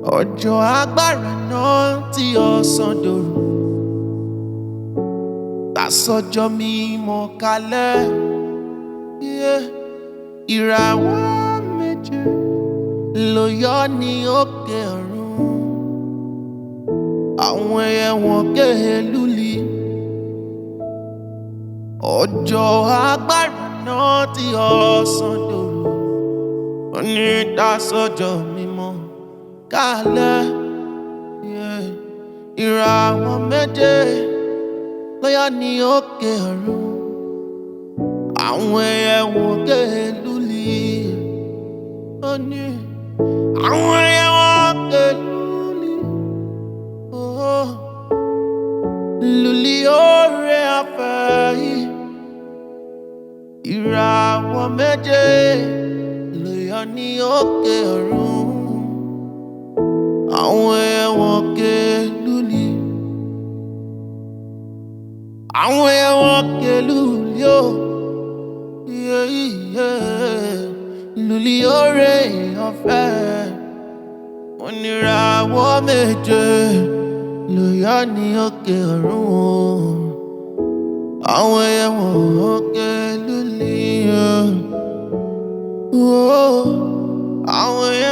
ọjọ́ agbára náà tí ọ̀sán dòru tàsọjọ́ mímọ́ kalẹ̀ yeah. ìràwọ̀ méje ló yọ ní òkè ọ̀run àwọn ẹyẹ wọn ké lúli ọjọ́ agbára náà tí ọ̀sán dòru ní tàsọjọ́ mímọ́ kalẹ̀ yeah. ìràwọ̀ méje ló yọ ní òkè ọ̀run àwọn ẹyẹ wọn ké lúli ó ní àwọn ẹyẹ wọn ké lúli oh. lúli oore afẹ́ yìí ìràwọ̀ méje ló yọ ní òkè ọ̀run àwọn ẹyẹ wọn ké lúli àwọn ẹyẹ wọn ké lúli ó yeah, yeah. lúli oore ọ̀fẹ́ oníràwọ̀ méje ló yọ ní òkè ọ̀run àwọn ẹyẹ wọn ké lúli ó. Oh, àwọn